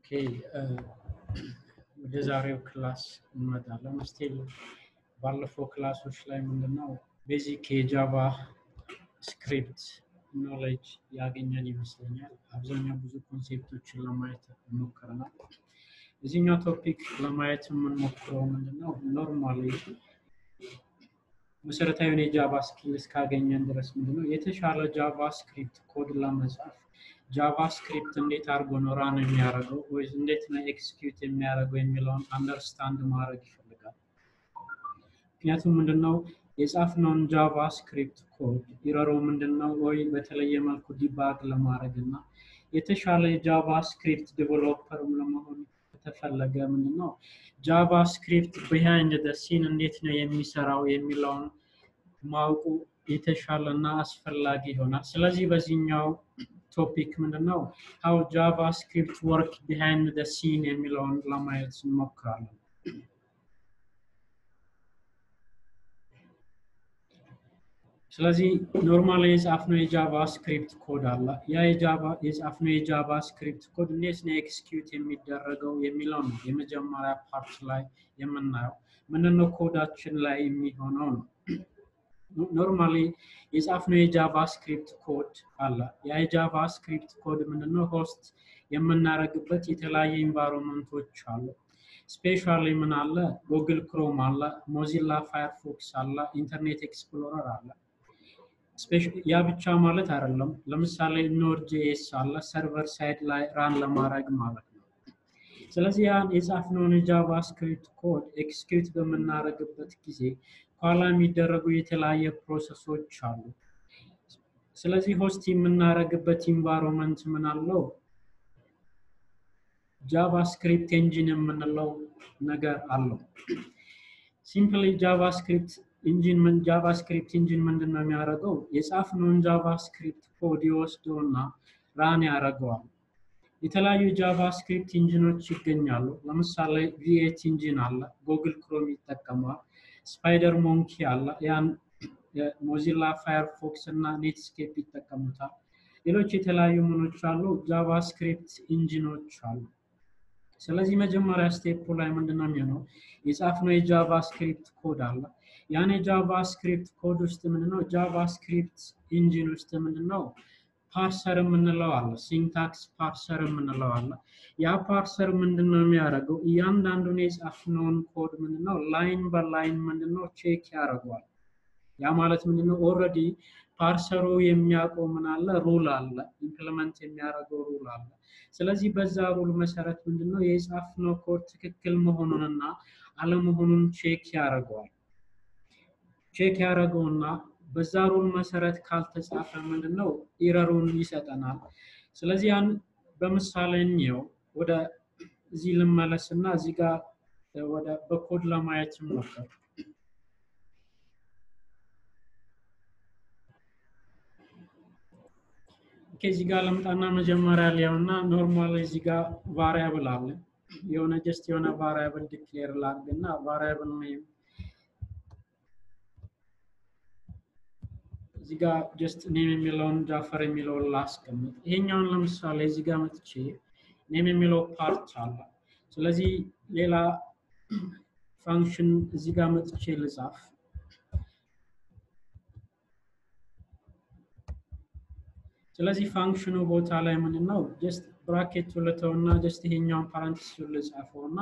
ወደ ዛሬው ክላስ እንመጣለን። ስቲል ባለፈው ክላሶች ላይ ምንድነው ቤዚክ የጃቫ ስክሪፕት ኖሌጅ ያገኘን ይመስለኛል። አብዛኛው ብዙ ኮንሴፕቶችን ለማየት ሞክረናል። እዚህኛው ቶፒክ ለማየት የምንሞክረው ምንድነው ኖርማሊ መሰረታዊውን የጃቫ ስኪል እስካገኘን ድረስ ምንድነው የተሻለ ጃቫ ስክሪፕት ኮድ ለመጻፍ ጃቫ ስክሪፕት እንዴት አድርጎ ነው ራን የሚያደርገው ወይ እንዴት ነው ኤክስኪዩት የሚያደርገው የሚለውን አንደርስታንድ ማድረግ ይፈልጋል። ምክንያቱም ምንድነው የጻፍነውን ጃቫ ስክሪፕት ኮድ ኢረሮ ምንድነው ወይ በተለየ መልኩ ዲባግ ለማድረግ እና የተሻለ የጃቫ ስክሪፕት ዲቨሎፐርም ለመሆን ከተፈለገ ምንድነው ጃቫ ስክሪፕት ቢሃይንድ ደ ሲን እንዴት ነው የሚሰራው የሚለውን ማወቁ የተሻለ እና አስፈላጊ ይሆናል። ስለዚህ በዚህኛው ቶፒክ ምንድነው ሀው ጃቫ ስክሪፕት ወርክ ቢሃይንድ ደ ሲን የሚለውን ለማየት እንሞክራለን። ስለዚህ ኖርማል የጻፍነው የጃቫ ስክሪፕት ኮድ አለ። ያ የጃቫ የጻፍነው የጃቫ ስክሪፕት ኮድ እንዴት ነው ኤክስኪዩት የሚደረገው የሚለው ነው የመጀመሪያ ፓርት ላይ የምናየው። ምንድነው ኮዳችን ላይ የሚሆነው ነው። ኖርማሊ የጻፍነው የጃቫ ስክሪፕት ኮድ አለ። ያ የጃቫ ስክሪፕት ኮድ ምንድነው ሆስት የምናደርግበት የተለያየ ኢንቫይሮንመንቶች አሉ። ስፔሻሊ ምን አለ ጉግል ክሮም አለ፣ ሞዚላ ፋየርፎክስ አለ፣ ኢንተርኔት ኤክስፕሎረር አለ። ያ ብቻ ማለት አይደለም። ለምሳሌ ኖድ ጄኤስ አለ ሰርቨር ሳይድ ላይ ራን ለማድረግ ማለት ነው። ስለዚህ ያን የጻፍነውን የጃቫ ስክሪፕት ኮድ ኤክስኪዩት በምናደርግበት ጊዜ ኋላ የሚደረጉ የተለያየ ፕሮሰሶች አሉ። ስለዚህ ሆስት የምናደርግበት ኢንቫይሮንመንት ምን አለው? ጃቫስክሪፕት ኤንጂን የምንለው ነገር አለው። ሲምፕሊ ጃቫስክሪፕት ኢንጂን ምን ጃቫስክሪፕት ኢንጂን ምንድን ነው የሚያደርገው? የጻፍነውን ጃቫስክሪፕት ኮድ ይወስደውና ራን ያደርገዋል። የተለያዩ ጃቫስክሪፕት ኢንጂኖች ይገኛሉ። ለምሳሌ ቪኤት ኢንጂን አለ፣ ጉግል ክሮም ይጠቀመዋል። ስፓይደር ሞንኪ አለ፣ ያን ሞዚላ ፋየርፎክስ እና ኔትስኬፕ ይጠቀሙታል። ሌሎች የተለያዩ ምኖች አሉ፣ ጃቫስክሪፕት ኢንጂኖች አሉ። ስለዚህ መጀመሪያ ስቴፕ ላይ ምንድነው የሚሆነው? የጻፍነው የጃቫ ስክሪፕት ኮድ አለ። ያን የጃቫ ስክሪፕት ኮድ ውስጥ ምንድነው ጃቫ ስክሪፕት ኢንጂን ውስጥ ምንድነው ፓርሰር የምንለው አለ። ሲንታክስ ፓርሰር የምንለው አለ። ያ ፓርሰር ምንድነው የሚያደርገው? እያንዳንዱን የጻፍነውን ኮድ ምንድነው ላይን በላይን ምንድነው ቼክ ያደርገዋል። ያ ማለት ምንድነው ኦልሬዲ ፓርሰሩ የሚያውቀው ምን አለ ሩል አለ፣ ኢምፕሊመንት የሚያደርገው ሩል አለ። ስለዚህ በዛ ሩል መሰረት ምንድነው የጻፍነው ኮድ ትክክል መሆኑንና አለመሆኑን ቼክ ያደርገዋል። ቼክ ያደረገውና በዛ ሩል መሰረት ካልተጻፈ ምንድነው ኢረሩን ይሰጠናል። ስለዚህ ያን በምሳሌ እንየው። ወደ እዚህ ልመለስና እዚህ ጋር ወደ በኮድ ለማየት እንሞክር። ከዚህ ጋር ልምጣና መጀመሪያ ሊያውና ኖርማል እዚህ ጋር ቫሪያብል አለ። የሆነ ጀስት የሆነ ቫሪያብል ዲክሌር ላድርግና ቫሪያብል ኔም እዚህ ጋር ጀስት ኔም የሚለውን ጃፈር የሚለውን ላስቀምጥ። ይሄኛውን ለምሳሌ እዚህ ጋር መጥቼ ኔም የሚለው ፓርት አለ። ስለዚህ ሌላ ፋንክሽን እዚህ ጋር መጥቼ ልጻፍ። ስለዚህ ፋንክሽኑ ቦታ ላይ ምንድን ነው ጀስት ብራኬት ልተውና ጀስት ይሄኛውን ፓራንቲስ ልጻፈውና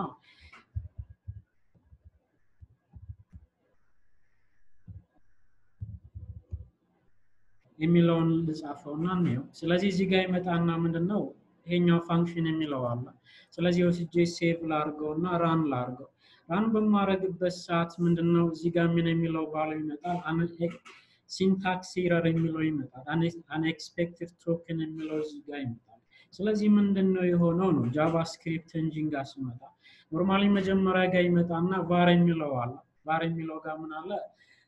የሚለውን ልጻፈውና እንየው። ስለዚህ እዚህ ጋር ይመጣና ምንድን ነው ይሄኛው ፋንክሽን የሚለው አለ። ስለዚህ ወስጄ ሴቭ ላርገውና ራን ላርገው። ራን በማድረግበት ሰዓት ምንድን ነው እዚህ ጋር ምን የሚለው ባለው ይመጣል። ሲንታክስ ኢረር የሚለው ይመጣል። አንኤክስፔክትድ ቶክን የሚለው እዚህ ጋር ይመጣል። ስለዚህ ምንድን ነው የሆነው ነው ጃቫስክሪፕት ኢንጂን ጋር ሲመጣ ኖርማሊ መጀመሪያ ጋር ይመጣና ቫር የሚለው አለ። ቫር የሚለው ጋር ምን አለ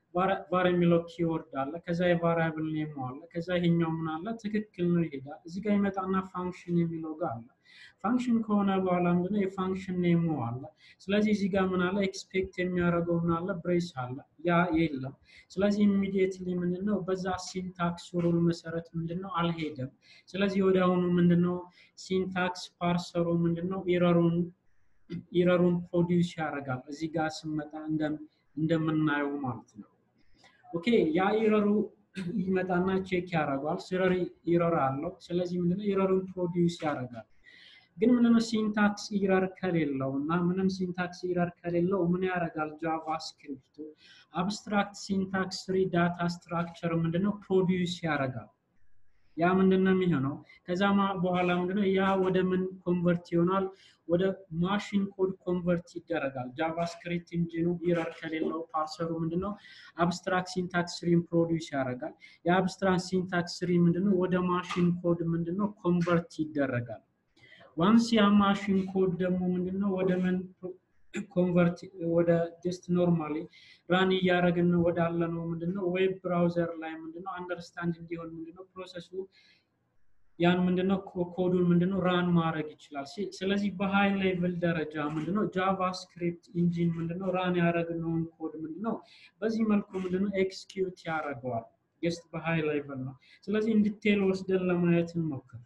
ቫር የሚለው ኪወርድ አለ። ከዛ የቫሪያብል ኔሙ አለ። ከዛ ይሄኛው ምን አለ ትክክል ነው ይሄዳል። እዚህ ጋር ይመጣና ፋንክሽን የሚለው ጋር አለ። ፋንክሽን ከሆነ በኋላ ምንድነው የፋንክሽን ኔሙ አለ። ስለዚህ እዚህ ጋር ምን አለ ኤክስፔክት የሚያደርገው ምን አለ ብሬስ አለ። ያ የለም። ስለዚህ ኢሚዲየትሊ ምንድነው በዛ ሲንታክስ ሩል መሰረት ምንድነው አልሄደም። ስለዚህ ወዲያውኑ ምንድነው ሲንታክስ ፓርሰሩ ምንድነው ኤረሩን ኢረሩን ፕሮዲውስ ያደርጋል። እዚህ ጋር ስመጣ እንደምናየው ማለት ነው። ኦኬ ያ ኢረሩ ይመጣና ቼክ ያደርገዋል። ስረር ኢረር አለው። ስለዚህ ምንድነው ኢረሩን ፕሮዲውስ ያደርጋል። ግን ምንም ሲንታክስ ኢረር ከሌለው እና ምንም ሲንታክስ ኢረር ከሌለው ምን ያደርጋል? ጃቫስክሪፕቱ አብስትራክት ሲንታክስ ትሪ ዳታ ስትራክቸር ምንድነው ፕሮዲውስ ያደርጋል። ያ ምንድነው የሚሆነው? ከዛ በኋላ ምንድነው ያ ወደ ምን ኮንቨርት ይሆናል? ወደ ማሽን ኮድ ኮንቨርት ይደረጋል። ጃቫስክሪፕት ኢንጂኑ ኢረር ከሌለው ፓርሰሩ ምንድነው አብስትራክት ሲንታክስ ትሪን ፕሮዲውስ ያደርጋል። የአብስትራክት ሲንታክስ ትሪ ምንድነው ወደ ማሽን ኮድ ምንድነው ኮንቨርት ይደረጋል። ዋንስ ያ ማሽን ኮድ ደግሞ ምንድነው ወደ ምን ኮንቨርት ወደ ጀስት ኖርማሊ ራን እያደረግን ወዳለ ነው ምንድነው ዌብ ብራውዘር ላይ ምንድነው አንደርስታንድ እንዲሆን ምንድነው ፕሮሰሱ ያን ምንድነው ኮዱን ምንድነው ራን ማድረግ ይችላል። ስለዚህ በሃይ ሌቭል ደረጃ ምንድነው ጃቫስክሪፕት ኢንጂን ምንድነው ራን ያደረግነውን ኮድ ምንድነው በዚህ መልኩ ምንድነው ኤክስኪዩት ያደርገዋል። ጀስት በሃይ ሌቭል ነው። ስለዚህ እንዲቴል ወስደን ለማየት እንሞክር።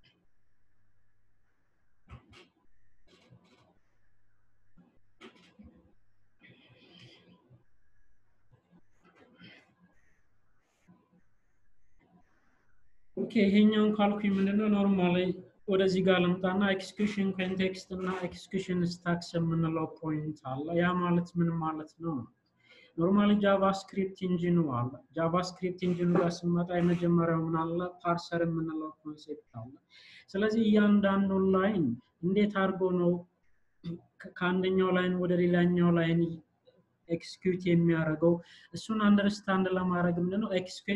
ኦኬ ይሄኛውን ካልኩኝ ምንድነው ኖርማሊ ወደዚህ ጋር ልምጣና ኤክስኪዩሽን ኮንቴክስት እና ኤክስኪዩሽን ስታክስ የምንለው ፖይንት አለ። ያ ማለት ምን ማለት ነው? ኖርማሊ ጃቫስክሪፕት ኢንጂኑ አለ። ጃቫስክሪፕት ኢንጂኑ ጋር ስመጣ የመጀመሪያው ምን አለ? ፓርሰር የምንለው ኮንሴፕት አለ። ስለዚህ እያንዳንዱ ላይን እንዴት አድርጎ ነው ከአንደኛው ላይን ወደ ሌላኛው ላይን ኤክስኪዩት የሚያደርገው እሱን አንደርስታንድ ለማድረግ ምንድነው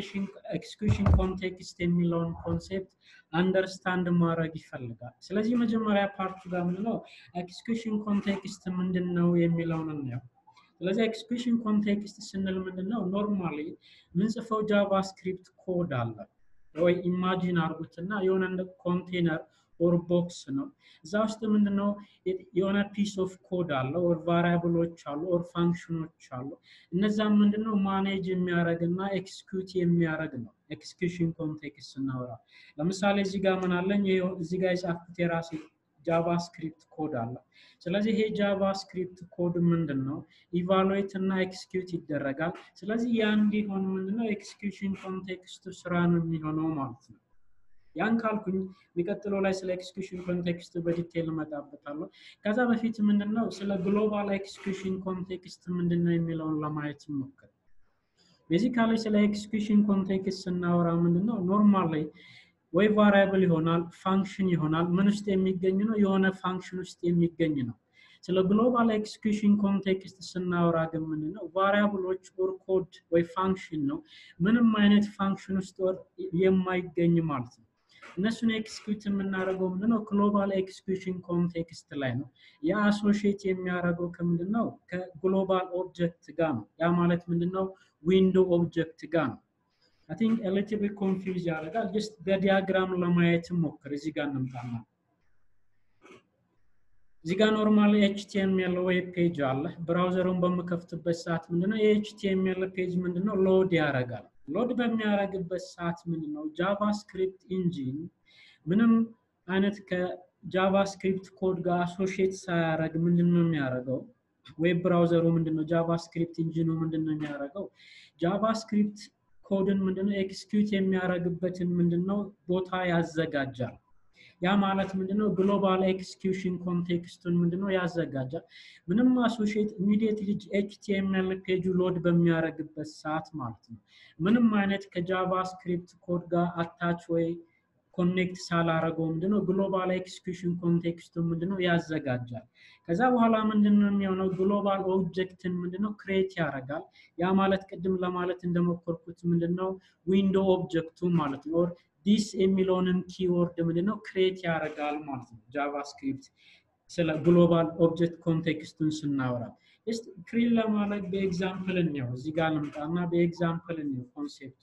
ኤክስኪዩሽን ኮንቴክስት የሚለውን ኮንሴፕት አንደርስታንድ ማድረግ ይፈልጋል። ስለዚህ መጀመሪያ ፓርቱ ጋር ምንድነው ኤክስኪዩሽን ኮንቴክስት ምንድን ነው የሚለውን እናየው። ስለዚህ ኤክስኪዩሽን ኮንቴክስት ስንል ምንድነው ኖርማሊ ምንጽፈው ጃቫስክሪፕት ኮድ አለ ወይ ኢማጂን አድርጉትና የሆነ እንደ ኮንቴነር ኦር ቦክስ ነው። እዛ ውስጥ ምንድነው የሆነ ፒስ ኦፍ ኮድ አለ ኦር ቫሪያብሎች አሉ ኦር ፋንክሽኖች አሉ። እነዛም ምንድነው ማኔጅ የሚያደርግ እና ኤክስኪዩት የሚያደርግ ነው። ኤክስኪዩሽን ኮንቴክስት ስናወራ ለምሳሌ እዚህ ጋር ምን አለኝ? እዚህ ጋር የጻፍኩት የራሴ ጃቫስክሪፕት ኮድ አለ። ስለዚህ ይሄ ጃቫስክሪፕት ኮድ ምንድን ነው ኢቫሉዌት እና ኤክስኪዩት ይደረጋል። ስለዚህ ያ እንዲሆን ምንድነው ኤክስኪዩሽን ኮንቴክስቱ ስራ ነው የሚሆነው ማለት ነው። ያን ካልኩኝ የሚቀጥለው ላይ ስለ ኤክስኪዩሽን ኮንቴክስት በዲቴል እመጣበታለሁ። ከዛ በፊት ምንድነው ስለ ግሎባል ኤክስኪዩሽን ኮንቴክስት ምንድነው የሚለውን ለማየት ሞክር። ቤዚካሊ ስለ ኤክስኪዩሽን ኮንቴክስት ስናወራ ምንድነው ኖርማል ላይ ወይ ቫሪያብል ይሆናል ፋንክሽን ይሆናል ምን ውስጥ የሚገኝ ነው የሆነ ፋንክሽን ውስጥ የሚገኝ ነው። ስለ ግሎባል ኤክስኪዩሽን ኮንቴክስት ስናወራ ግን ምንድነው ቫሪያብሎች ኦር ኮድ ወይ ፋንክሽን ነው ምንም አይነት ፋንክሽን ውስጥ የማይገኝ ማለት ነው። እነሱን ኤክስኪዩት የምናደርገው ምንድነው ግሎባል ኤክስኪዩሽን ኮንቴክስት ላይ ነው። ያ አሶሺየት የሚያደርገው ከምንድነው ከግሎባል ኦብጀክት ጋር ነው። ያ ማለት ምንድነው ዊንዶ ኦብጀክት ጋር ነው። አይ ቲንክ ኤሊቲቭ ኮንፊውዝ ያደርጋል። ጀስት በዲያግራም ለማየት ሞክር። እዚህ ጋር እንምጣና እዚህ ጋር ኖርማል ኤችቲኤምኤል ዌብ ፔጅ አለ። ብራውዘሩን በምከፍትበት ሰዓት ምንድነው የኤችቲኤምኤል ፔጅ ምንድነው ሎድ ያደርጋል። ሎድ በሚያደርግበት ሰዓት ምንድነው ጃቫስክሪፕት ኢንጂን ምንም አይነት ከጃቫስክሪፕት ኮድ ጋር አሶሺየት ሳያደርግ ምንድነው የሚያደርገው? ዌብ ብራውዘሩ ምንድነው ጃቫስክሪፕት ኢንጂኑ ምንድነው የሚያደርገው? ጃቫስክሪፕት ኮድን ምንድነው ኤክስኪዩት የሚያደርግበትን ምንድነው ቦታ ያዘጋጃል። ያ ማለት ምንድነው ግሎባል ኤክስኪዩሽን ኮንቴክስቱን ምንድነው ያዘጋጃል። ምንም አሶሺየት ኢሚዲየትሊ ኤችቲኤምኤል ፔጁ ሎድ በሚያደርግበት ሰዓት ማለት ነው ምንም አይነት ከጃቫስክሪፕት ኮድ ጋር አታች ወይ ኮኔክት ሳላረገው ምንድነው ግሎባል ኤክስኪዩሽን ኮንቴክስቱን ምንድነው ያዘጋጃል። ከዛ በኋላ ምንድነው የሚሆነው ግሎባል ኦብጀክትን ምንድነው ክሬት ያደርጋል። ያ ማለት ቅድም ለማለት እንደሞከርኩት ምንድነው ዊንዶ ኦብጀክቱ ማለት ነው። ኦር ዲስ የሚለውንም ኪወርድ ምንድነው ክሬት ያደርጋል ማለት ነው። ጃቫስክሪፕት ስለ ግሎባል ኦብጀክት ኮንቴክስቱን ስናወራ ክሪል ለማድረግ በኤግዛምፕል እንየው። እዚህ ጋር ልምጣና በኤግዛምፕል እንየው ኮንሴፕቱ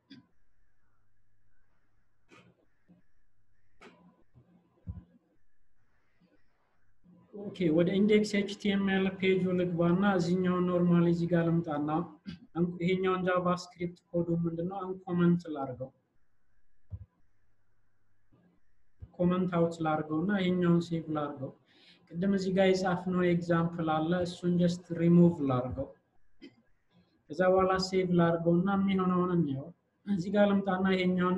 ኦኬ ወደ ኢንዴክስ ኤችቲኤምኤል ፔጁ ልግባና እዚህኛውን ኖርማሊ እዚህ ጋር ልምጣና ይሄኛውን ጃቫስክሪፕት ኮዱ ምንድነው አንኮመንት ላርገው ኮመንት አውት ላርገው እና ይሄኛውን ሴቭ ላርገው። ቅድም እዚህ ጋር የጻፍነው ኤግዛምፕል አለ እሱን ጀስት ሪሙቭ ላርገው። ከዛ በኋላ ሴቭ ላርገው እና የሚሆነውን እንየው። እዚህ ጋር ልምጣና ይሄኛውን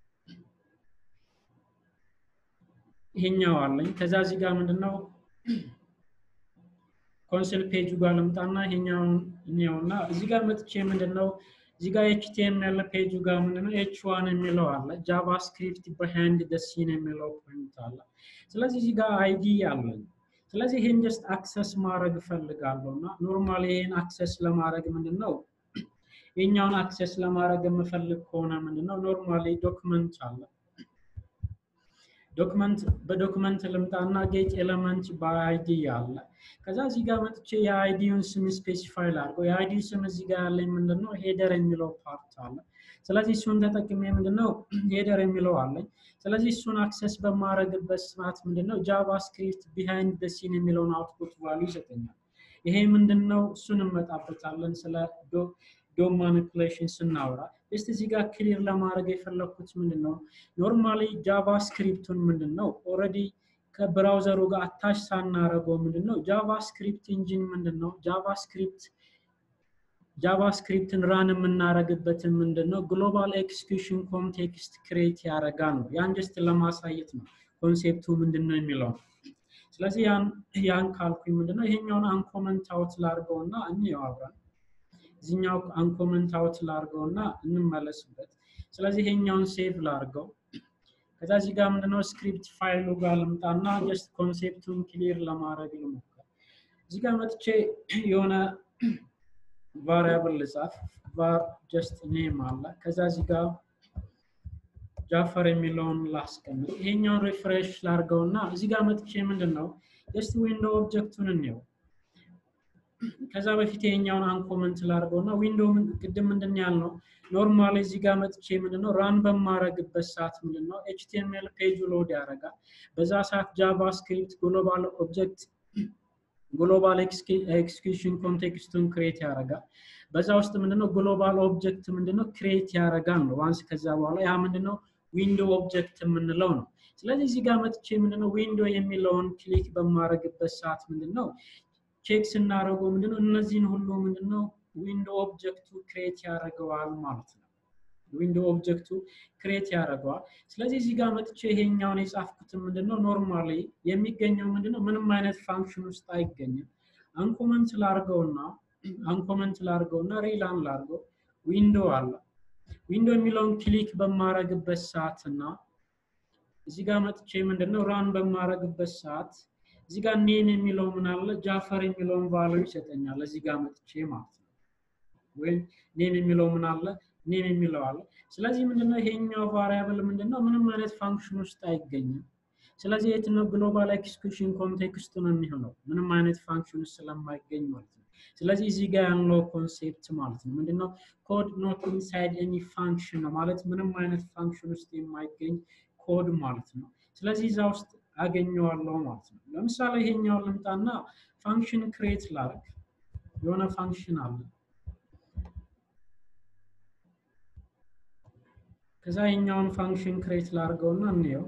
ይሄኛው አለኝ። ከዛ እዚህ ጋር ምንድነው ኮንሶል ፔጁ ጋር ልምጣና ይሄኛውን እንየውና እዚህ ጋር መጥቼ ምንድነው እዚህ ጋር ኤችቲኤምኤል ፔጁ ጋር ምንድነው ኤች ዋን የሚለው አለ ጃቫስክሪፕት በሃንድ ደ ሲን የሚለው ፖይንት አለ። ስለዚህ እዚህ ጋር አይዲ አለኝ። ስለዚህ ይሄን ጀስት አክሰስ ማድረግ እፈልጋለሁ እና ኖርማሊ ይሄን አክሰስ ለማድረግ ምንድነው ይሄኛውን አክሰስ ለማድረግ የምፈልግ ከሆነ ምንድነው ኖርማሊ ዶክመንት አለ ዶክመንት በዶክመንት ልምጣና ጌት ኤሌመንት በአይዲ አለ። ከዛ እዚህ ጋር መጥቼ የአይዲውን ስም ስፔሲፋይ ላድርገው። የአይዲ ስም እዚህ ጋር ያለኝ ምንድነው ሄደር የሚለው ፓርት አለ። ስለዚህ እሱን ተጠቅሜ ምንድነው ሄደር የሚለው አለኝ። ስለዚህ እሱን አክሰስ በማድረግበት ሰዓት ምንድነው ጃቫስክሪፕት ቢሃይንድ ደ ሲን የሚለውን አውትፑት ቫሉ ይሰጠኛል። ይሄ ምንድነው እሱን እንመጣበታለን ስለ ዶም ማኒፕሌሽን ስናወራ ጀስት እዚህ ጋር ክሊር ለማድረግ የፈለኩት ምንድን ነው ኖርማሊ ጃቫስክሪፕቱን ምንድን ነው ኦልሬዲ ከብራውዘሩ ጋር አታች ሳናረገው ምንድን ነው ጃቫስክሪፕት ኢንጂን ምንድን ነው ጃቫስክሪፕት ጃቫስክሪፕትን ራን የምናደርግበትን ምንድን ነው ግሎባል ኤክስኪዩሽን ኮንቴክስት ክሬት ያደርጋል ነው። ያን ጀስት ለማሳየት ነው ኮንሴፕቱ ምንድን ነው የሚለው ስለዚህ ያን ካልኩኝ ምንድነው ይሄኛውን አንኮመንት አውት ላድርገው እና እንየው አብረን እዚህኛው አንኮመንት አውት ላድርገው እና እንመለስበት። ስለዚህ ይሄኛውን ሴቭ ላድርገው። ከዛ እዚህ ጋር ምንድነው ስክሪፕት ፋይሉ ጋር ልምጣና ጀስት ኮንሴፕቱን ክሊር ለማድረግ ልሞክር። እዚህ ጋር መጥቼ የሆነ ቫሪያብል ልጻፍ። ቫር ጀስት ኔም አለ። ከዛ እዚህ ጋር ጃፈር የሚለውን ላስቀምጥ። ይሄኛውን ሪፍሬሽ ላድርገው እና እዚህ ጋር መጥቼ ምንድን ነው ጀስት ዊንዶ ኦብጀክቱን እንየው። ከዛ በፊት ይሄኛውን አንኮመንት ላድርገው እና ዊንዶ ቅድም ምንድን ያልነው ኖርማሊ እዚህ ጋር መጥቼ ምንድነው ራን በማድረግበት ሰዓት ምንድነው ኤችቲኤምኤል ፔጁ ሎድ ያደርጋል። በዛ ሰዓት ጃቫስክሪፕት ግሎባል ኦብጀክት ግሎባል ኤክስኪዩሽን ኮንቴክስቱን ክሬት ያደርጋል። በዛ ውስጥ ምንድነው ግሎባል ኦብጀክት ምንድነው ክሬት ያደርጋል ነው ዋንስ ከዛ በኋላ ያ ምንድነው ዊንዶ ኦብጀክት የምንለው ነው። ስለዚህ እዚህ ጋር መጥቼ ምንድነው ዊንዶ የሚለውን ክሊክ በማድረግበት ሰዓት ምንድነው ቼክ ስናደርገው ምንድነው እነዚህን ሁሉ ምንድነው ዊንዶ ኦብጀክቱ ክሬት ያደርገዋል ማለት ነው። ዊንዶ ኦብጀክቱ ክሬት ያደርገዋል። ስለዚህ እዚህ ጋር መጥቼ ይሄኛውን የጻፍኩትን ምንድነው ኖርማሊ የሚገኘው ምንድነው ምንም አይነት ፋንክሽን ውስጥ አይገኝም። አንኮመንት ላርገውና አንኮመንት ላርገውና ሪላን ላርገው ዊንዶ አለ። ዊንዶ የሚለውን ክሊክ በማረግበት ሰዓት እና እዚህ ጋር መጥቼ ምንድነው ራን በማረግበት ሰዓት እዚህ ጋር ኔም የሚለው ምን አለ ጃፈር የሚለውን ቫልዩ ይሰጠኛል። እዚህ ጋር መጥቼ ማለት ነው። ወይም ኔም የሚለው ምን አለ ኔም የሚለው አለ። ስለዚህ ምንድነው ይሄኛው ቫሪያብል ምንድነው ምንም አይነት ፋንክሽን ውስጥ አይገኝም። ስለዚህ የት ነው ግሎባል ኤክስኪዩሽን ኮንቴክስቱ ነው የሚሆነው ምንም አይነት ፋንክሽን ውስጥ ስለማይገኝ ማለት ነው። ስለዚህ እዚህ ጋር ያለው ኮንሴፕት ማለት ነው ምንድነው ኮድ ኖት ኢንሳይድ ኤኒ ፋንክሽን ነው ማለት ምንም አይነት ፋንክሽን ውስጥ የማይገኝ ኮድ ማለት ነው። ስለዚህ እዛ ውስጥ አገኘዋለሁ ማለት ነው። ለምሳሌ ይሄኛውን ልምጣና ፋንክሽን ክሬት ላርግ የሆነ ፋንክሽን አለ ከዛ ይሄኛውን ፋንክሽን ክሬት ላርገውና እንየው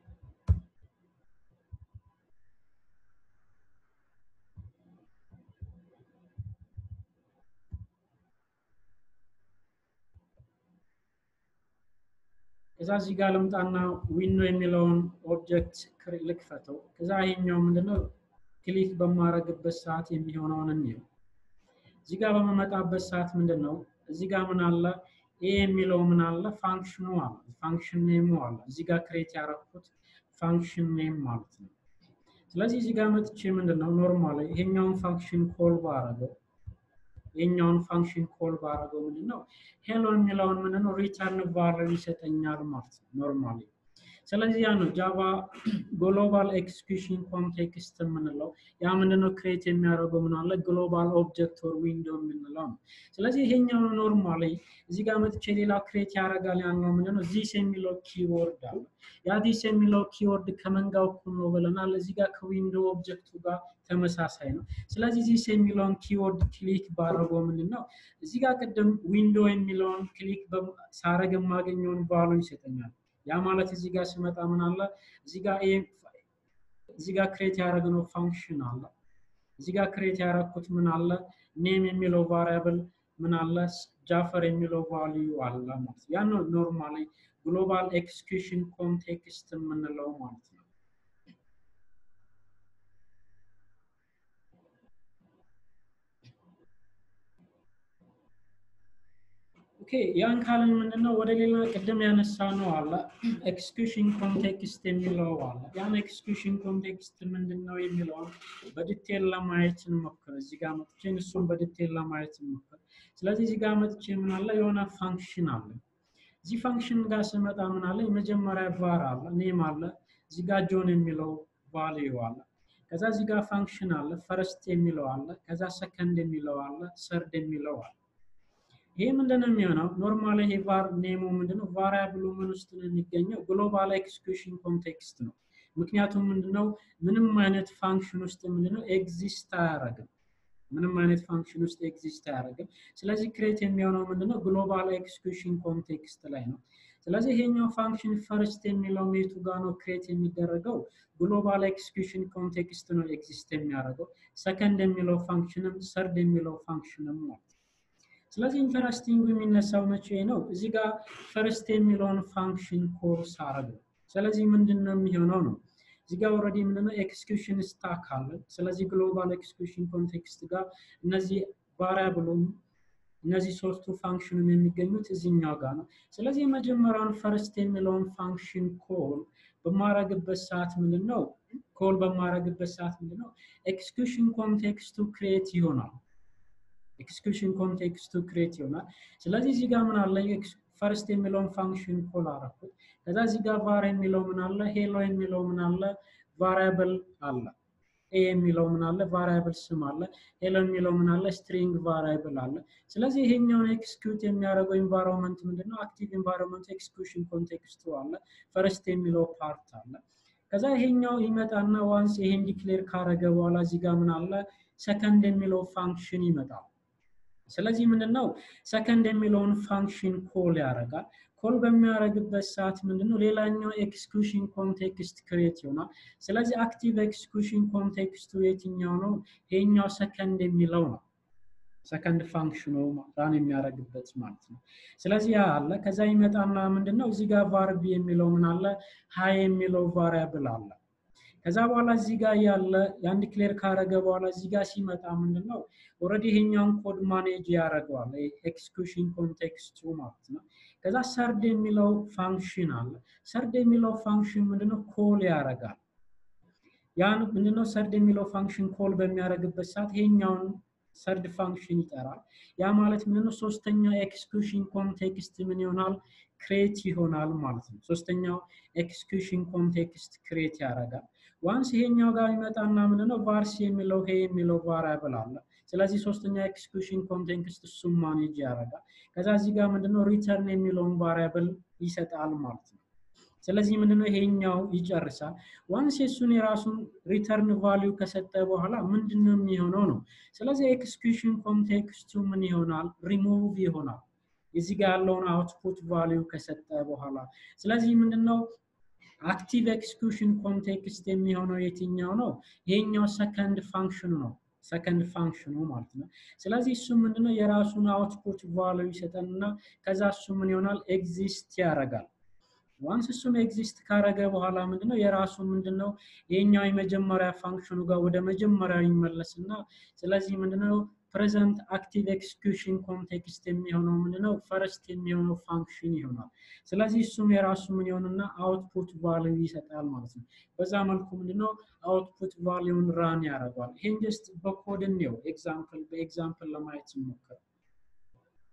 ከዛ እዚህ ጋር ልምጣና ዊንዶ የሚለውን ኦብጀክት ልክፈተው። ከዛ ይሄኛው ምንድነው ክሊክ በማረግበት ሰዓት የሚሆነውን እንየው። እዚህ ጋር በመመጣበት ሰዓት ምንድን ነው እዚህ ጋር ምን አለ ኤ የሚለው ምን አለ ፋንክሽኑ አለ ፋንክሽን ኔሙ አለ። እዚህ ጋር ክሬት ያረኩት ፋንክሽን ኔም ማለት ነው። ስለዚህ እዚህ ጋር መጥቼ ምንድን ነው ኖርማሊ ይሄኛውን ፋንክሽን ኮል ባረገው ይሄኛውን ፋንክሽን ኮል ባረገው ምንድን ነው ሄሎ የሚለውን ምንድን ነው ሪተርን ቫልዩ ይሰጠኛል ማለት ነው ኖርማሊ። ስለዚህ ያ ነው ጃቫ ግሎባል ኤክስኪዩሽን ኮንቴክስት የምንለው። ያ ምንድነው ክሬት የሚያደርገው ምን አለ ግሎባል ኦብጀክት ኦር ዊንዶ የምንለው ነው። ስለዚህ ይሄኛው ኖርማሊ እዚህ ጋር መጥቼ ሌላ ክሬት ያደርጋል ያልነው ምንድነው ዚስ የሚለው ኪወርድ አለ። ያ ዚስ የሚለው ኪወርድ ከመንጋው እኩል ነው ብለናል። እዚህ ጋር ከዊንዶ ኦብጀክቱ ጋር ተመሳሳይ ነው። ስለዚህ ዚስ የሚለውን ኪወርድ ክሊክ ባደረገው ምንድን ነው እዚህ ጋር ቅድም ዊንዶ የሚለውን ክሊክ ሳረግ የማገኘውን ቫሉ ይሰጠኛል። ያ ማለት እዚህ ጋር ስመጣ ምን አለ እዚህ ጋር እዚህ ጋር ክሬት ያደረግነው ፋንክሽን አለ። እዚህ ጋር ክሬት ያደረግኩት ምን አለ ኔም የሚለው ቫሪያብል ምን አለ ጃፈር የሚለው ቫልዩ አለ ማለት ያ ነው ኖርማሊ ግሎባል ኤክስኪዩሽን ኮንቴክስት የምንለው ማለት ነው። ኦኬ ያን ካልን ምንድነው ወደ ሌላ ቅድም ያነሳ ነው አለ ኤክስኪዩሽን ኮንቴክስት የሚለው አለ። ያን ኤክስኪዩሽን ኮንቴክስት ምንድነው የሚለውን በዲቴል ለማየት እንሞክር። እዚህ ጋር መጥቼ እሱን በዲቴል ለማየት እንሞክር። ስለዚህ እዚህ ጋር መጥቼ ምን አለ የሆነ ፋንክሽን አለ። እዚህ ፋንክሽን ጋር ስመጣ ምን አለ የመጀመሪያ ቫር አለ ኔም አለ። እዚህ ጋር ጆን የሚለው ቫልዩ አለ። ከዛ እዚህ ጋር ፋንክሽን አለ ፈርስት የሚለው አለ። ከዛ ሰከንድ የሚለው አለ። ሰርድ የሚለው አለ። ይሄ ምንድነው የሚሆነው? ኖርማሊ ይሄ ቫር ኔሙ ምንድነው ቫሪያብሉ ምን ውስጥ ነው የሚገኘው? ግሎባል ኤክስኪዩሽን ኮንቴክስት ነው። ምክንያቱም ምንድነው ምንም አይነት ፋንክሽን ውስጥ ምንድነው ኤግዚስት አያደርግም። ምንም አይነት ፋንክሽን ውስጥ ኤግዚስት አያደርግም። ስለዚህ ክሬት የሚሆነው ምንድነው ግሎባል ኤክስኪዩሽን ኮንቴክስት ላይ ነው። ስለዚህ ይሄኛው ፋንክሽን ፈርስት የሚለው ሜቱ ጋር ነው ክሬት የሚደረገው ግሎባል ኤክስኪዩሽን ኮንቴክስት ነው ኤግዚስት የሚያደርገው። ሰከንድ የሚለው ፋንክሽንም ሰርድ የሚለው ፋንክሽንም ነው። ስለዚህ ኢንተረስቲንግ የሚነሳው መቼ ነው? እዚህ ጋር ፈርስት የሚለውን ፋንክሽን ኮርስ አረገው። ስለዚህ ምንድን ነው የሚሆነው ነው እዚህ ጋር ኦልሬዲ ምንድነው ኤክስኪዩሽን ስታክ አለ። ስለዚህ ግሎባል ኤክስኪዩሽን ኮንቴክስት ጋር እነዚህ ቫሪያብሉም እነዚህ ሶስቱ ፋንክሽንም የሚገኙት እዚህኛው ጋር ነው። ስለዚህ የመጀመሪያውን ፈርስት የሚለውን ፋንክሽን ኮል በማረግበት ሰዓት ምንድነው ኮል በማረግበት ሰዓት ምንድነው ኤክስኪዩሽን ኮንቴክስቱ ክሬት ይሆናል። ኤክስኪዩሽን ኮንቴክስቱ ክሬት ይሆናል። ስለዚህ እዚህ ጋር ምን አለ ፈርስት የሚለውን ፋንክሽን ኮል አረኩት። ከዛ እዚህ ጋር ቫር የሚለው ምን አለ ሄሎ የሚለው ምን አለ ቫሪያብል አለ። ኤ የሚለው ምን አለ ቫሪያብል ስም አለ። ሄሎ የሚለው ምን አለ ስትሪንግ ቫሪያብል አለ። ስለዚህ ይሄኛውን ኤክስኪዩት የሚያደርገው ኢንቫይሮንመንት ምንድነው አክቲቭ ኢንቫይሮንመንት ኤክስኪዩሽን ኮንቴክስቱ አለ። ፈርስት የሚለው ፓርት አለ። ከዛ ይሄኛው ይመጣና ዋንስ ይሄን ዲክሌር ካረገ በኋላ እዚህ ጋር ምን አለ ሰከንድ የሚለው ፋንክሽን ይመጣል። ስለዚህ ምንድነው ሰከንድ የሚለውን ፋንክሽን ኮል ያደርጋል። ኮል በሚያደርግበት ሰዓት ምንድነው ሌላኛው ኤክስኪዩሽን ኮንቴክስት ክሬት ይሆናል። ስለዚህ አክቲቭ ኤክስኪዩሽን ኮንቴክስቱ የትኛው ነው? ይሄኛው ሰከንድ የሚለው ነው። ሰከንድ ፋንክሽኑ ራን የሚያደርግበት ማለት ነው። ስለዚህ ያ አለ። ከዛ ይመጣና ምንድነው እዚህ ጋር ቫርቢ የሚለው ምን አለ ሀይ የሚለው ቫሪያብል አለ። ከዛ በኋላ እዚህ ጋር ያለ ያን ዲክሌር ካረገ በኋላ እዚህ ጋር ሲመጣ ምንድነው ኦልሬዲ ይሄኛውን ኮድ ማኔጅ ያደርገዋል ኤክስኪዩሽን ኮንቴክስቱ ማለት ነው። ከዛ ሰርድ የሚለው ፋንክሽን አለ። ሰርድ የሚለው ፋንክሽን ምንድነው ኮል ያደርጋል። ያን ምንድነው ሰርድ የሚለው ፋንክሽን ኮል በሚያደርግበት ሰዓት ይሄኛውን ሰርድ ፋንክሽን ይጠራል። ያ ማለት ምንድነው ሶስተኛ ኤክስኪዩሽን ኮንቴክስት ምን ይሆናል ክሬት ይሆናል ማለት ነው። ሶስተኛው ኤክስኪዩሽን ኮንቴክስት ክሬት ያደርጋል። ዋንስ ይሄኛው ጋር ይመጣና ምንድነው ቫርስ የሚለው ይሄ የሚለው ቫሪያብል አለ። ስለዚህ ሶስተኛ ኤክስኪዩሽን ኮንቴክስት እሱም ማኔጅ ያደርጋል። ከዛ እዚህ ጋር ምንድነው ሪተርን የሚለውን ቫሪያብል ይሰጣል ማለት ነው። ስለዚህ ምንድነው ይሄኛው ይጨርሳል። ዋንስ የሱን የራሱን ሪተርን ቫሊዩ ከሰጠ በኋላ ምንድነው የሚሆነው ነው። ስለዚህ ኤክስኪዩሽን ኮንቴክስቱ ምን ይሆናል ሪሙቭ ይሆናል። እዚህ ጋር ያለውን አውትፑት ቫሊዩ ከሰጠ በኋላ ስለዚህ ምንድነው አክቲቭ ኤክስኪዩሽን ኮንቴክስት የሚሆነው የትኛው ነው? ይሄኛው ሰከንድ ፋንክሽኑ ነው። ሰከንድ ፋንክሽኑ ማለት ነው። ስለዚህ እሱ ምንድነው የራሱን አውትፑት ቫሊዩ ይሰጠንና ከዛ እሱ ምን ይሆናል ኤግዚስት ያደርጋል። ዋንስ እሱን ኤግዚስት ካረገ በኋላ ምንድነው የራሱ ምንድነው ይሄኛው የመጀመሪያ ፋንክሽኑ ጋር ወደ መጀመሪያ ይመለስና ስለዚህ ምንድነው ፕሬዘንት አክቲቭ ኤክስኪዩሽን ኮንቴክስት የሚሆነው ምንድነው ፈርስት የሚሆነው ፋንክሽን ይሆናል። ስለዚህ እሱም የራሱ ምን ይሆንና አውትፑት ቫልዩ ይሰጣል ማለት ነው። በዛ መልኩ ምንድነው አውትፑት ቫልዩን ራን ያደርገዋል። ይሄን ጀስት በኮድ እንየው ኤግዛምፕል በኤግዛምፕል ለማየት እንሞክር።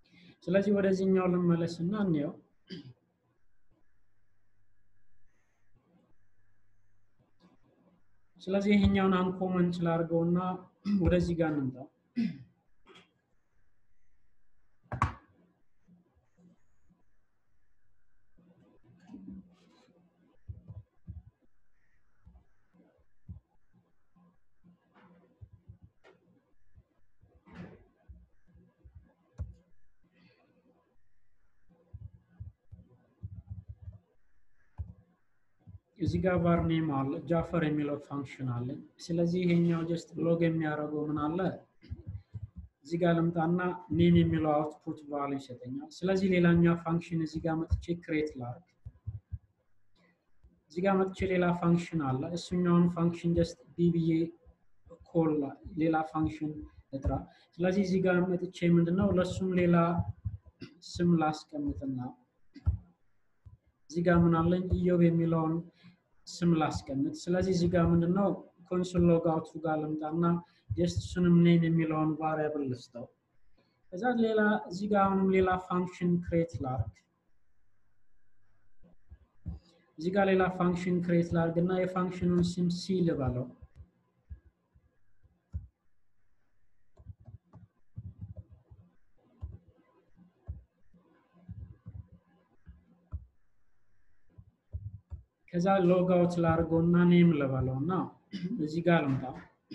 ስለዚህ ወደዚህኛው ልመለስና እንየው። ስለዚህ ይሄኛውን አንኮመን ስላድርገውና ወደዚህ ጋር እንምጣ። እዚህ ጋር ቫር ኔም አለ ጃፈር የሚለው ፋንክሽን አለ። ስለዚህ ይሄኛው ጀስት ሎግ የሚያደርገው ምን አለ እዚህ ጋር ልምጣና ኔም የሚለው አውትፑት ቫሉ ይሰጠኛል። ስለዚህ ሌላኛው ፋንክሽን እዚህ ጋር መጥቼ ክሬት ላርግ። እዚህ ጋር መጥቼ ሌላ ፋንክሽን አለ። እሱኛውን ፋንክሽን ጀስት ቢብዬ ኮል ሌላ ፋንክሽን እጥራ። ስለዚህ እዚህ ጋር መጥቼ ምንድነው ለሱም ሌላ ስም ላስቀምጥና እዚህ ጋር ምን አለኝ ኢዮብ የሚለውን ስም ላስቀምጥ። ስለዚህ እዚህ ጋር ምንድነው ኮንሶል ሎግ አውቱ ጋር ልምጣና ጀስት እሱንም ኔም የሚለውን ቫሪያብል ልስጠው። ከዛ ሌላ እዚህ ጋር አሁንም ሌላ ፋንክሽን ክሬት ላርግ። እዚህ ጋር ሌላ ፋንክሽን ክሬት ላርግ እና የፋንክሽኑን ስም ሲ ልበለው። ከዛ ሎግ አውት ላድርገው እና ኔም ልበለው እና እዚህ ጋር ልምጣ።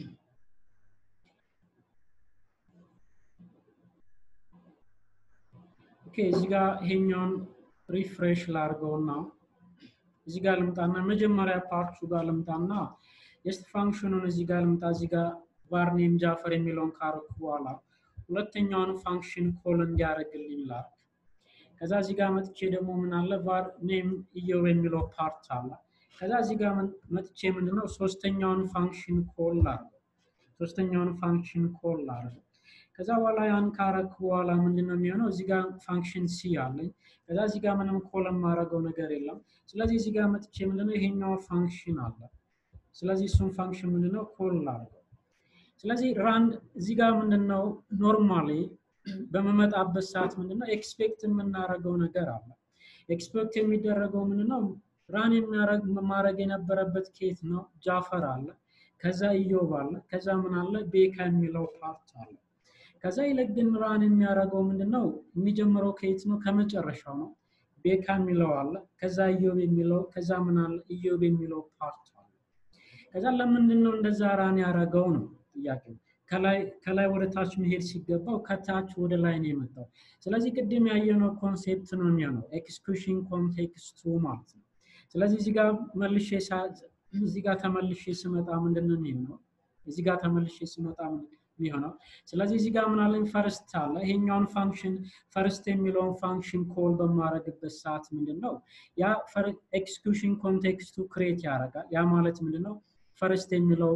ኦኬ እዚህ ጋር ይሄኛውን ሪፍሬሽ ላድርገው እና እዚህ ጋር ልምጣና መጀመሪያ ፓርቱ ጋር ልምጣና የስት ፋንክሽኑን እዚህ ጋር ልምጣ። እዚህ ጋር ቫር ኔም ጃፈር የሚለውን ካረኩ በኋላ ሁለተኛውን ፋንክሽን ኮል እንዲያደርግልኝ ላድርግ። ከዛ እዚህ ጋር መጥቼ ደግሞ ምን አለ ቫር ኔም ኢዮብ የሚለው ፓርት አለ። ከዛ እዚህ ጋር መጥቼ ምንድነው ሶስተኛውን ፋንክሽን ኮል ላድርግ። ሶስተኛውን ፋንክሽን ኮል ላድርግ። ከዛ በኋላ ያን ካረክ በኋላ ምንድነው የሚሆነው? እዚህ ጋር ፋንክሽን ሲ አለኝ። ከዛ እዚህ ጋር ምንም ኮል የማደርገው ነገር የለም። ስለዚህ እዚህ ጋር መጥቼ ምንድነው ይሄኛው ፋንክሽን አለ። ስለዚህ እሱን ፋንክሽን ምንድነው ኮል ላድርገው። ስለዚህ ራንድ እዚህ ጋር ምንድነው ኖርማሊ በመመጣበት ሰዓት ምንድነው ኤክስፔክት የምናደርገው ነገር አለ። ኤክስፔክት የሚደረገው ምንድነው ራን የሚያደርግ ማድረግ የነበረበት ኬት ነው ጃፈር አለ፣ ከዛ ኢዮብ አለ፣ ከዛ ምን አለ ቤካ የሚለው ፓርት አለ። ከዛ ይልቅ ግን ራን የሚያደርገው ምንድነው የሚጀምረው ከየት ነው? ከመጨረሻው ነው። ቤካ የሚለው አለ፣ ከዛ ኢዮብ የሚለው ከዛ ምን አለ ኢዮብ የሚለው ፓርት አለ። ከዛ ለምንድን ነው እንደዛ ራን ያደረገው ነው ጥያቄው። ከላይ ወደ ታች መሄድ ሲገባው ከታች ወደ ላይ ነው የመጣው። ስለዚህ ቅድም ያየነው ኮንሴፕት ነው የሚሆነው ኤክስኪዩሽን ኮንቴክስቱ ማለት ነው። ስለዚህ እዚህ ጋር መልሼ እዚህ ጋር ተመልሼ ስመጣ ምንድን ነው የሚሆነው? እዚህ ጋር ተመልሼ ስመጣ የሚሆነው ስለዚህ እዚህ ጋር ምን አለኝ ፈርስት አለ። ይሄኛውን ፋንክሽን ፈርስት የሚለውን ፋንክሽን ኮል በማድረግበት ሰዓት ምንድን ነው ያ ኤክስኪዩሽን ኮንቴክስቱ ክሬት ያደርጋል። ያ ማለት ምንድን ነው ፈርስት የሚለው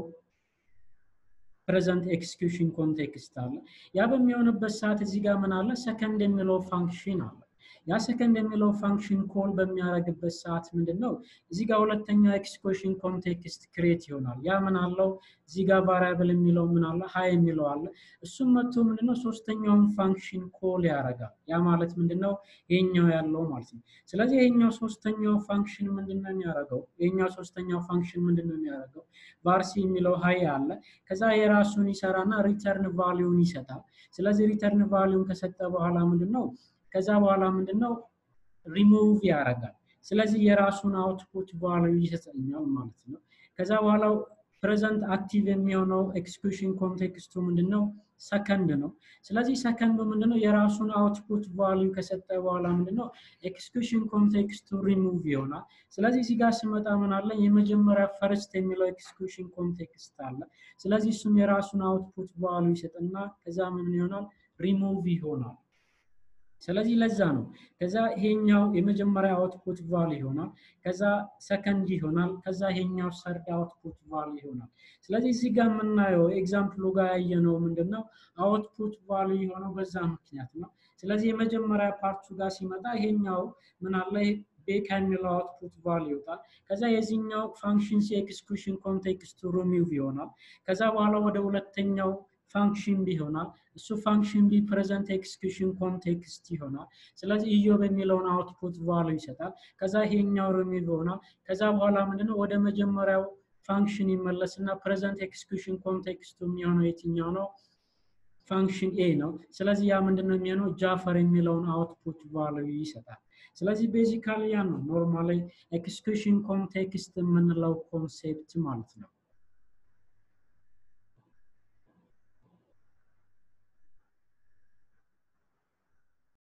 ፕሬዘንት ኤክስኪዩሽን ኮንቴክስት አለ። ያ በሚሆንበት ሰዓት እዚህ ጋር ምን አለ ሰከንድ የሚለው ፋንክሽን አለ። ያ ሰከንድ የሚለው ፋንክሽን ኮል በሚያደርግበት ሰዓት ምንድን ነው እዚህ ጋር ሁለተኛው ኤክስኪዩሽን ኮንቴክስት ክሬት ይሆናል። ያ ምን አለው እዚህ ጋር ቫሪያብል የሚለው ምን አለ ሀይ የሚለው አለ። እሱም መጥቶ ምንድነው ሶስተኛውን ፋንክሽን ኮል ያደርጋል። ያ ማለት ምንድነው ይሄኛው ያለው ማለት ነው። ስለዚህ ይሄኛው ሶስተኛው ፋንክሽን ምንድነው የሚያደርገው? ይሄኛው ሶስተኛው ፋንክሽን ምንድነው የሚያደርገው? ቫርሲ የሚለው ሀይ አለ። ከዛ የራሱን ይሰራና ሪተርን ቫሊዩን ይሰጣል። ስለዚህ ሪተርን ቫሊዩን ከሰጠ በኋላ ምንድነው ከዛ በኋላ ምንድነው ሪሙቭ ያደርጋል። ስለዚህ የራሱን አውትፑት ቫልዩ ይሰጠኛል ማለት ነው። ከዛ በኋላ ፕሬዘንት አክቲቭ የሚሆነው ኤክስኪዩሽን ኮንቴክስቱ ምንድነው ሰከንድ ነው። ስለዚህ ሰከንዱ ምንድነው የራሱን አውትፑት ቫልዩ ከሰጠ በኋላ ምንድነው ኤክስኪዩሽን ኮንቴክስቱ ሪሙቭ ይሆናል። ስለዚህ እዚህ ጋር ስመጣ ምን አለ የመጀመሪያ ፈርስት የሚለው ኤክስኪዩሽን ኮንቴክስት አለ። ስለዚህ እሱም የራሱን አውትፑት ቫልዩ ይሰጥና ከዛ ምን ይሆናል ሪሙቭ ይሆናል። ስለዚህ ለዛ ነው ከዛ ይሄኛው የመጀመሪያ አውትፑት ቫል ይሆናል። ከዛ ሰከንድ ይሆናል። ከዛ ይሄኛው ሰርድ አውትፑት ቫል ይሆናል። ስለዚህ እዚህ ጋር የምናየው ኤግዛምፕሉ ጋር ያየነው ምንድነው አውትፑት ቫሉ የሆነው በዛ ምክንያት ነው። ስለዚህ የመጀመሪያ ፓርቱ ጋር ሲመጣ ይሄኛው ምን አለ ቤካ የሚለው አውትፑት ቫል ይወጣል። ከዛ የዚህኛው ፋንክሽን ኤክስኪዩሽን ኮንቴክስቱ ሪሙቭ ይሆናል። ከዛ በኋላ ወደ ሁለተኛው ፋንክሽን ቢ ይሆናል። እሱ ፋንክሽን ቢ ፕሬዘንት ኤክስኪዩሽን ኮንቴክስት ይሆናል። ስለዚህ ኢዮብ የሚለውን አውትፑት ቫሉ ይሰጣል። ከዛ ይሄኛው ሪሙቭ ይሆናል። ከዛ በኋላ ምንድነው ወደ መጀመሪያው ፋንክሽን ይመለስና ፕሬዘንት ኤክስኪዩሽን ኮንቴክስቱ የሚሆነው የትኛው ነው? ፋንክሽን ኤ ነው። ስለዚህ ያ ምንድን ነው የሚሆነው? ጃፈር የሚለውን አውትፑት ቫልዩ ይሰጣል። ስለዚህ ቤዚካሊ ያ ነው ኖርማሊ ኤክስኪዩሽን ኮንቴክስት የምንለው ኮንሴፕት ማለት ነው።